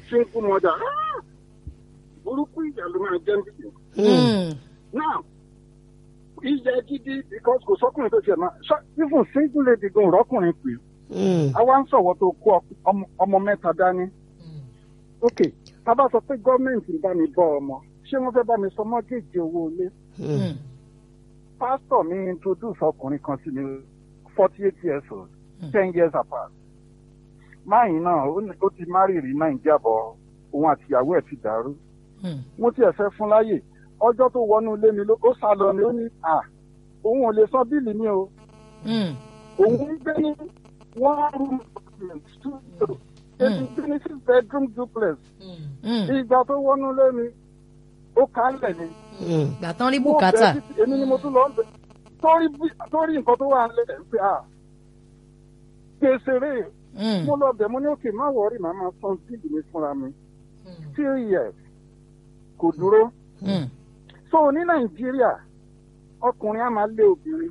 single mother ah, burúkú ìjà ló máa jẹ́ níbi. Mm. now ìjà gidi because kò sọ́kùnrin tó tiẹ̀ máa ṣá even single lady gan rọ́kùnrin pè é Mm. àwa ń sọ̀wọ́ tó kó ọmọ- ọmọ mẹ́ta dání. ok tábà sọ pé gọ́ọ̀mẹ̀ntì ń bá mi bọ́ ọmọ ṣé wọ́n fẹ́ bá mi sọ mọ́gẹ́jì owó ilé. Mm. pásítọ̀ mi introduce ọkùnrin kan sí mi forty eight years old ten years apart. máyì náà ó ní- ó ti márì rí nàìjíríà bọ̀ òun àtìyàwó ẹ̀ ti dàrú. Mm. mo tiẹ̀ fẹ́ fún láyè ọjọ́ tó wọnú ilé mi ló ó sá lọ ni ó ní à òun ò lè san bíìlì mi o Mm. òun ń gbé ní one room apartment studio èyí gbé ní six bedroom duplex Mm. ìgbà tó wọnú ilé mi ó kálẹ̀ ni. Mm. gbà tán rí Mo bùkátà. bẹ̀ títí- èmi ni mo tún lọ bẹ̀ torí bí- torí nǹkan tó wà lẹ̀ pé à gbèsèrè Mm. mo lọ bẹ̀ mo ní òkè má wọrí màá máa san bíìlì mi fúnra mi three years kò dúró. Mm. so ní nàìjíríà ọkùnrin á máa lé obìnrin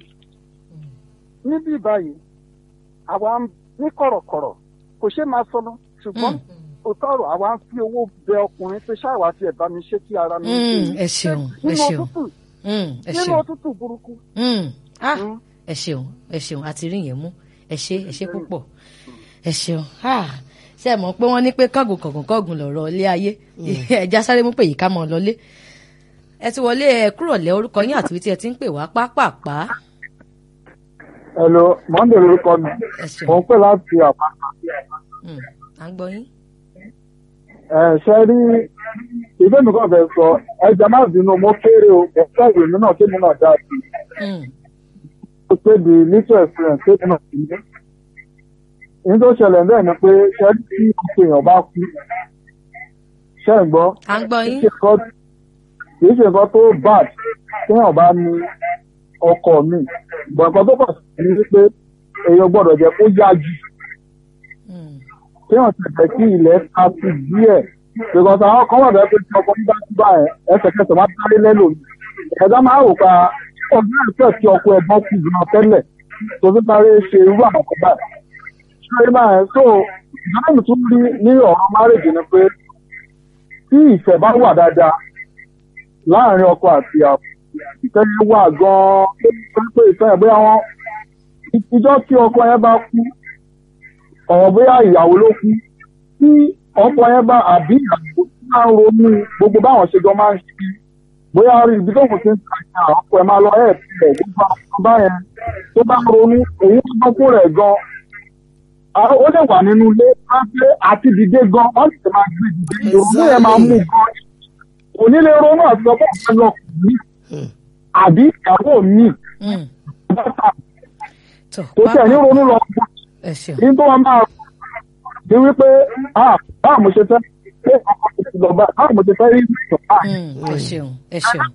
níbí báyìí àwa ń- ní kọ̀rọ̀kọ̀rọ̀ kò ṣe máa sọnù ṣùgbọ́n òótọ́ ọ̀rọ̀ àwa ń fi owó bẹ ọkùnrin pé ṣáàwá tiẹ̀ bá mi ṣe kí ara mi Mm. ẹ ṣeun ẹ nínú ṣeun òtútù Mm. ẹ nínú ṣeun. òtútù burúkú. Mm. ah Mm. ẹ ṣeun ẹ ṣeun àti rí yẹn mú ẹ ṣe ẹ ṣe púpọ̀ ẹ ṣeun ah ṣe é mọ̀ pé wọ́n ní pé kángun kọ̀gùn kọ̀gùn lọ̀rọ̀ ilé ayé ẹja sáré mú pé yìí ká mọ̀ lọlé ẹ ti wọlé ẹ kúrò lẹ orúkọ yín àti tí ẹ ti ń pè wá pápápá hello monday lórúkọ mi ẹ ṣeun mò ń pè láti àpáta Mm. à ń gbọ́ yín. ẹ ṣe rí ìwé mi kàn fẹ́ sọ ẹja má bínú mo kéré o ẹ̀fẹ́ ìwé mi náà kémi náà dá sí i. Mm. ó pé the little experience kémi náà sí i. ní tó ṣẹlẹ̀ bẹ́ẹ̀ ni pé ṣe tí ọkọ èèyàn bá kú ṣe ń gbọ́ à ń gbọ́ kì í yín. ṣe nǹkan- kì í ṣe nǹkan tó bad téèyàn bá ní ọkọ mi bọ̀ nǹkan tó pọ̀ sí ni wípé èèyàn gbọ́dọ̀ jẹ́ kó yá jù Mm. téèyàn ti jẹ́ kí ilẹ̀ ta sí díẹ̀ because àwọn kan wà bẹ́ẹ̀ pé tí ọkọ mi bá ti bá ẹ̀ ẹsẹ̀kẹsẹ̀ máa sáré lẹ́lò mi ẹ̀dá máa rò pa ọdún ẹ̀fẹ́ tí ọkọ ẹ̀gbọ́n kù gan tẹ́lẹ̀ tó fi sáré ṣe irú àwọn kan báyìí ṣé báyìí so ìdáná mi tún rí ní ọ̀rọ̀ márèjì ni pé tí ìfẹ́ bá wà dáadáa láàrin ọkọ àti ìyàwó ìfẹ́ yẹn wà gan-an pé ìfẹ́ yẹn bóyá wọ́n ìjọ tí ọkọ yẹn bá kú ọ̀rọ̀ bóyá ìyàwó ló kú tí ọkọ yẹn bá àbí ìyàwó máa ń ronú gbogbo báwọn ṣe jọ máa ń ṣe bóyá rí ibi tó kù sí ń ta ìyá ọkọ ẹ̀ máa lọ ẹ̀ tilẹ̀ gbogbo àwọn báyẹn tó bá ń ronú òun tó gbọ́ fún rẹ̀ gan ó lè wà nínú ilé á pé àti dìde gan wọ́n sì máa gbé dìde ìrònú yẹn máa mú gan kò ní lè ronú àti ọkọ ọ̀gá lọ kù ní àbí ìyàwó mi Mm. tó tó tẹ̀ ní ronú lọ kù ẹ ṣeun. ní tó wá máa di wípé ah báwo mo ṣe fẹ́ pé ọkọ mi ti lọ bá báwo mo ṣe fẹ́ rí ìgbà báyìí. Mm. ẹ ṣeun ẹ ṣeun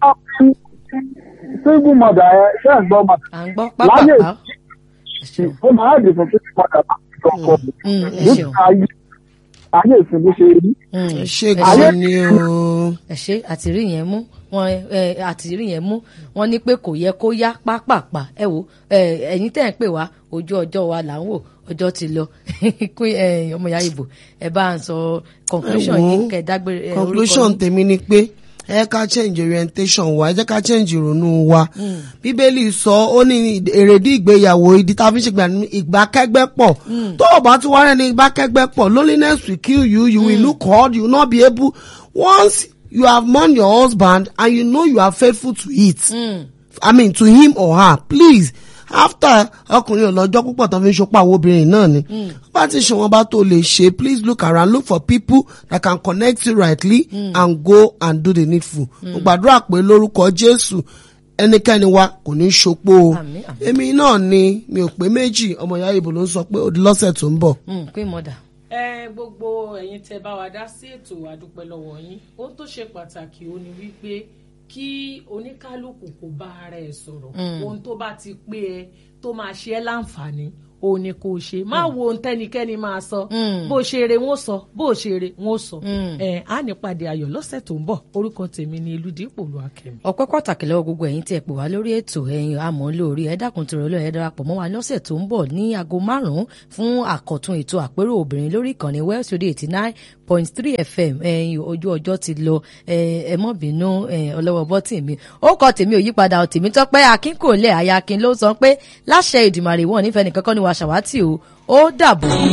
single mother ẹ ṣe ń gbọ́ mother à ń gbọ́ láyé pápápá ẹ ṣeun. ó máa dì fún single mother láti ọkọ mi Mm. ẹ nígbà ṣeun. ayé ayé ìsìn bó ṣe rí. Mm. ẹ ṣe ẹ gan ṣeun. ni o. ẹ ṣe àtìrí yẹn mú wọn ẹ àtìrí yẹn mú wọn ní pé kò yẹ kó yá pápápá ẹ wo ẹ ẹ̀yin tẹ́ ń pè wá ojú ọjọ́ wa là ń wò ọjọ́ ti lọ Queen, ẹ, ọmọ ìyá ìbò ẹ bá ń sọ conclusion Ẹ wò ó, yín kẹ dágbére ẹ, orúkọ conclusion yín. tèmi ni pé ẹ ká change orientation wa ẹ jẹ́ ká change ìrònú wa bíbélì sọ ó ní èrèdí ìgbéyàwó ìdí tá a fi ń ṣègbà ní ìgbàkẹ́gbẹ́ pọ̀ tó o bá tún wá rẹ̀ ní ìgbàkẹ́gbẹ́ pọ̀ loneliness will kill you you will look hard you will not be able once you have mourned your husband and you know you are faithful to it Mm. I mean to him or her please after ọkùnrin ọlọ́jọ́ púpọ̀ tó fi ń ṣopọ̀ àwọn obìnrin náà ni bá ti ṣe wọn bá tó lè ṣe please look around look for people that can connect you rightly and go and do the needful mo gbàdúrà pé lórúkọ Jésù ẹnikẹ́ni wa kò ní í ṣopó o Àmín, àmín. èmi náà ni mi ò pé méjì ọmọ ìyá ìbò ló ń sọ pé ó di lọ́sẹ̀ tó ń bọ̀. Mm, Queen mother. ẹ gbogbo ẹ̀yin tẹ́ bá wa dá sí ètò àdúpẹ́ lọ́wọ́ yín ohun tó ṣe pàtàkì ó ní wípé kí oníkálukú kó bá ara ẹ̀ sọ̀rọ̀ ohun tó bá ti pé ẹ tó máa ṣe ẹ́ láǹfààní òun ni kò ṣe má wo ohun tẹ́nikẹ́ni máa sọ Mm. bó o ṣe eré wọn ó sọ bó o ṣe eré wọn ó sọ Mm. ẹ á ní pàdé ayọ̀ lọ́sẹ̀ tó ń bọ̀ orúkọ tèmi ni Elúdípò Olúwakẹ́mi. ọpẹ́ pàtàkì lọ́wọ́ gbogbo ẹ̀yin tí ẹ pè wá lórí ètò ẹ̀yin àmọ́ lórí ẹ dákun tó rọlọ ẹ darapọ̀ mọ́ wa lọ́sẹ̀ tó ń bọ̀ ní aago márùnún fún àkọ̀tun ètò àpérò obìnrin lórí ìkànnì West Radio eighty nine point three FM ẹ̀yin ojú ọjọ́ ti lọ ẹ ẹ mọ́ bínú ẹ ọlọ́wọ́ bọ́tì mi ó kọ tèmi ò yípadà tèmi tọ́pẹ́ akínkòlẹ̀ ayakin ló sọ pé láṣẹ Èdùmàrè wọn nífẹ̀ẹ́ nìkankan ni wàá ṣàwátì o ó dàbọ̀.